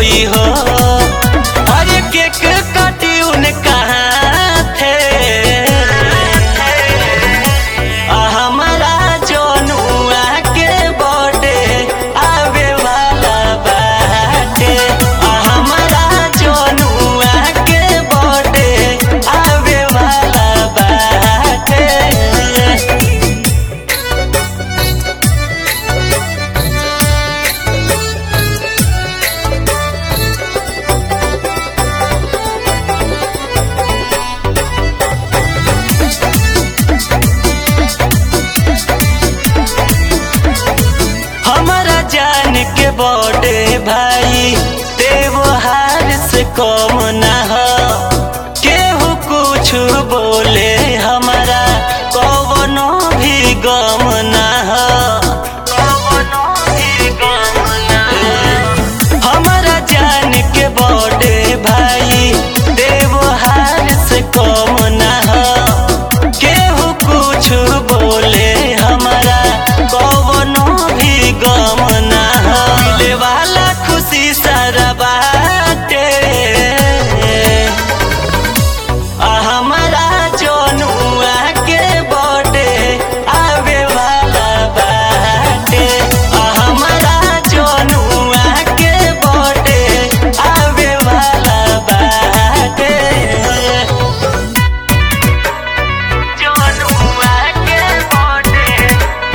होई हो अरे केक काटी उनका हाथे आ हमारा जनुआ के बर्थडे आवे वाला बाटे आ हमारा जनुआ के बर्थडे आवे वाला बाटे हमारा जान के बड़े भाई त्योहार से कम ना हो केहू कुछ बोले हमारा कवनो भी गम ना हो कवनो भी गम ना हो हमारा जान के बड़े भाई त्योहार से कम ना हो केहू कुछ बोले हमारा कवनो भी गम ना हो मिले वाला खुशी सारा बाटे आ हमारा जनुआ के बर्थडे आवे वाला बाटे आ हमारा जनुआ के बर्थडे आवे वाला बाटे जनुआ के बर्थडे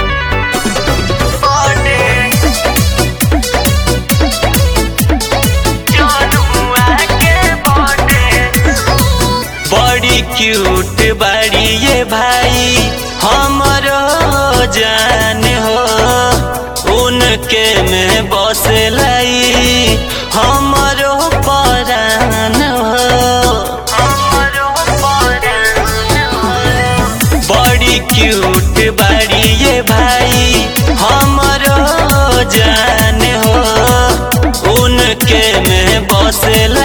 बर्थडे जनुआ के बर्थडे बड़ी क्यूट बड़ी ये भाई हमरो जान हो उनके में बस लाई हमरो परान हो हमरो परान हो बड़ी क्यूट बड़ी ये भाई हमरो जान हो उनके में बस